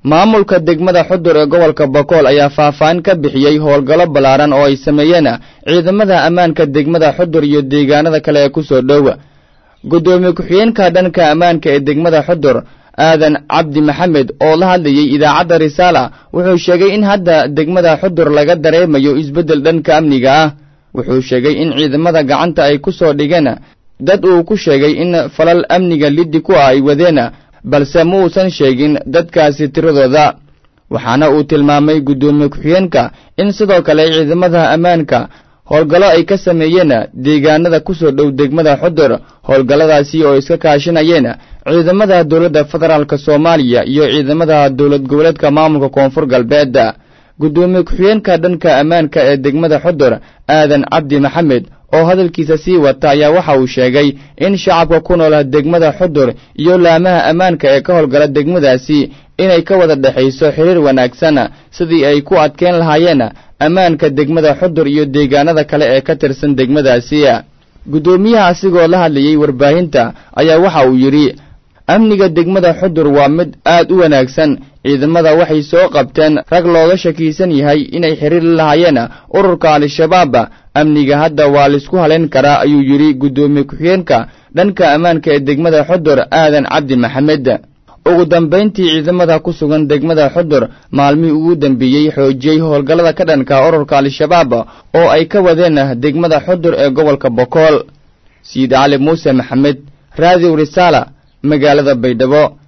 maamulka degmada xudur ee gobolka bokool ayaa faahfaahin ka bixiyey howlgallo ballaaran oo ay sameeyeen ciidamada ammaanka degmada xudur iyo deegaanada kale ee ku soo dhow guddoomiye ku-xigeenka dhanka ammaanka ee degmada xudur aadan cabdi maxamed oo la hadlayey idaacadda risaala wuxuu sheegay in hadda degmada xudur laga dareemayo isbeddel dhanka amniga ah wuxuu sheegay in ciidamada gacanta ay ku soo dhigeen dad uu ku sheegay in falal amniga liddi ku ah ay wadeen balse ma uusan sheegin dadkaasi tiradooda waxaana uu tilmaamay guddoomiye ku-xigeenka in sidoo kale ciidamada ammaanka howlgallo ay ka sameeyeen deegaanada ku soo dhow degmada xudur howlgalladaasi oo iska kaashanayeen ciidamada dowladda federaalk soomaaliya iyo ciidamada dowlad goboleedka maamulka koonfur galbeed guddoomiye ku-xigeenka dhanka ammaanka ee degmada xudur aadan cabdi maxamed oo hadalkiisa sii wata ayaa waxa uu sheegay in shacabka ku nool degmada xudur iyo laamaha ammaanka ee ka howlgala degmadaasi inay ka wada dhexayso xiriir wanaagsan sidii ay ku adkeyn lahaayeen ammaanka degmada xudur iyo deegaanada kale ee ka tirsan degmadaasi guddoomiyaha asigoo la hadlayey warbaahinta ayaa waxa uu yidhi amniga degmada xudur waa mid aad u wanaagsan ciidamada waxay soo qabteen rag looga shakiisan yahay inay xiriir la lahaayeen ururka al-shabaab amniga hadda waa laisku halayn karaa ayuu yidhi guddoomiye ku-xigeenka dhanka ammaanka ee degmada xudur aadan cabdi maxamed ugu dambayntii ciidamada ku sugan degmada xudur maalmihii ugu dambeeyey xoojiyey howlgallada ka dhanka ururka al-shabaab oo ay ka wadeen degmada xudur ee gobolka bokool sayid cali muuse maxamed raadiw risaala magaalada baydhabo